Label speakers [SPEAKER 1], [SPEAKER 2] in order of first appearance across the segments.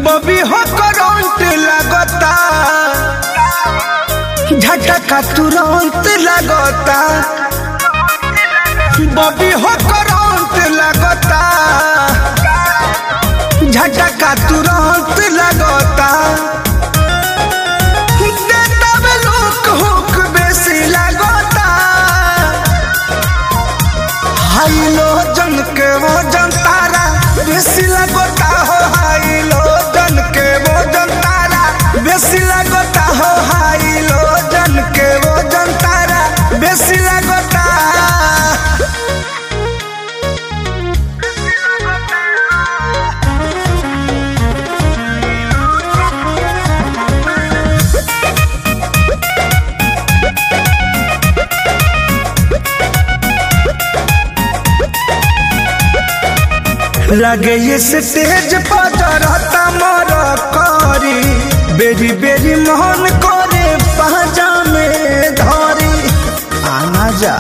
[SPEAKER 1] बबी हो करंट लगता झटका तुरंत लगता बबी हो करंट लगता झटका तुरंत लगता देता में लोक हुक बेसी लगता हाई लो जन के वो जन तारा बेसी लगता हो हाई लो जन के वो जन तारा बेसी लगता हो हाई लो जन के वो जन तारा बेसी लगता लगे ये स्टेज पर रहता मोर करी बेरी बेरी मोहन करे पहजा में धरी आना जा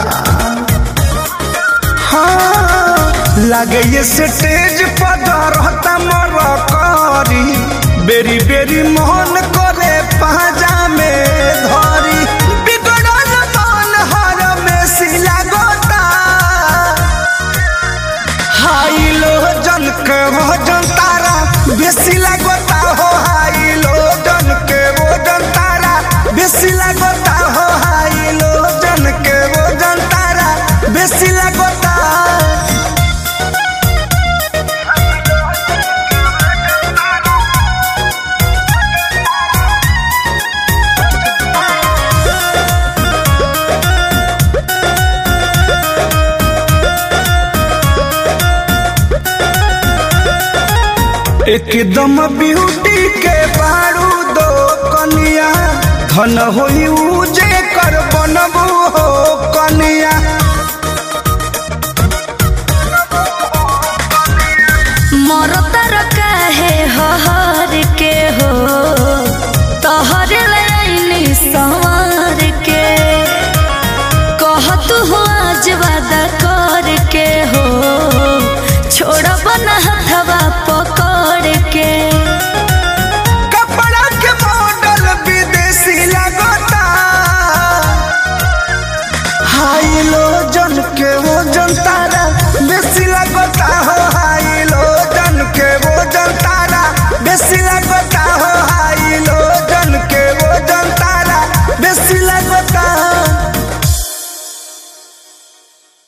[SPEAKER 1] हाँ लगे ये स्टेज पर रहता मोर करी बेरी बेरी मोहन करे पहजा में धरी बिगड़ल मन हर में सिला गोता हाई लो जन के वो जन तारा बेसी लगता हो हाई लो जन के वो जन तारा बेसी लगता हो हाई लो जन के वो जन तारा बेसी लगता एकदम ब्यूटी के बारू दो कनिया धन होई उजे कर बनबू हो कनिया